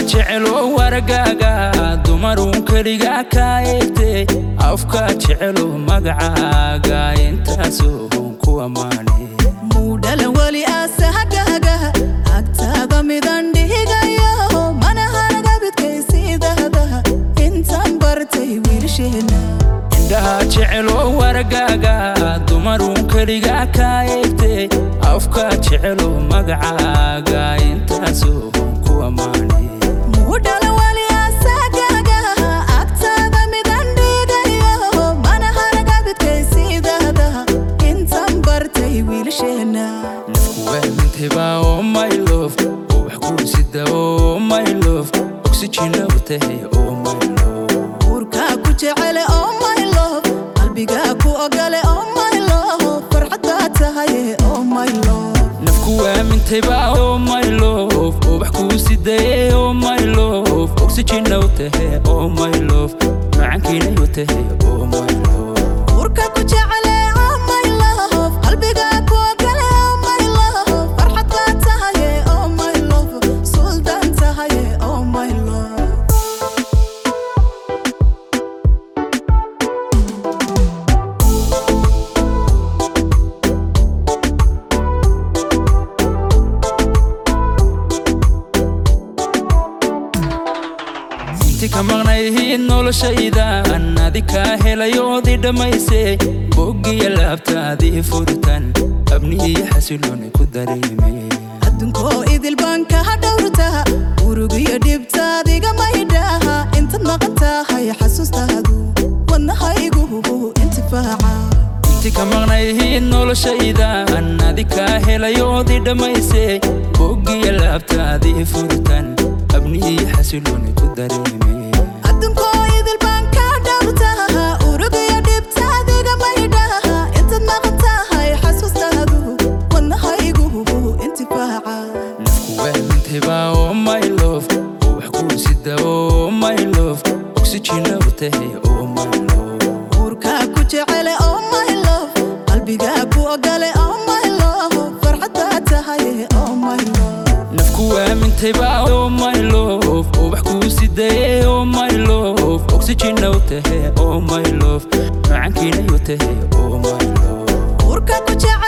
jecelo wargaaga dumarun keliga kaa eegtay afka jecelo magacaaga intaasoo ku ammaane muudhala weli asahagaaga agtaada midan dhihigayo mana haragabidkaysiidahda intaan bartay wiilsheena indhaha jecelo wargaaga dumarun keliga kaa eegtay afka jecelo magacaaga intaasoo ku ammaane muudhala weli asahagaaga agtaada midan dhihigayo mana haragabidkaysiidahda intaan bartay wiilsheena nafku waamintayba oo my love oo wax guursida oo my love oxygen u tahay oo my love uurkaa ku jecele oh my love qalbigaa ku ogole oh my love farxaddaa tahaye oh my love nafku waamintayba oo my love oo wax kuu sidaye oo my love oxygen u tahay oo my love macankiina u tahay oo my love uurka ku jecele oh my love qalbigaa ku ogole oh my love farxaddaa tahaye oh my love suldaan tahaye oh my love inti ka maqnayhiid noloshaydan adi kaa helayoodii dhammaysay boggiya laabtaadii furitan abnihiyo xasilooni ku dareemay adduunkoo idil baan kaa dhowrtaa urugiyo dhibtaadiga maydhaha intaad maqan tahay xasuustaadu wadnahaygu intifaaca inti ka maqnayhiid noloshaydan adi kaa helayoodii dhammaysay boggiya laabtaadii furitan abnihiyo xasilooni ku dareemay adduunkoo idil baan kaa dhowrtaa urugiyo dhibtaadiga maydhaha intaad maqan tahay xasuustaadu wadnahaygu intifaaca nafku waamintayba oo my love oo wax kuu sida oo my love oxygen u tahay oo my love uurkaa ku jecele oh my love qalbigaa ku ogole oh my love farxaddaa tahaye oh my love nafku waamintayba oo my love oo wax kuu sidaye oo my love oxygen u tahay oo my love macankiina u tahay oo my love uurka ku jecele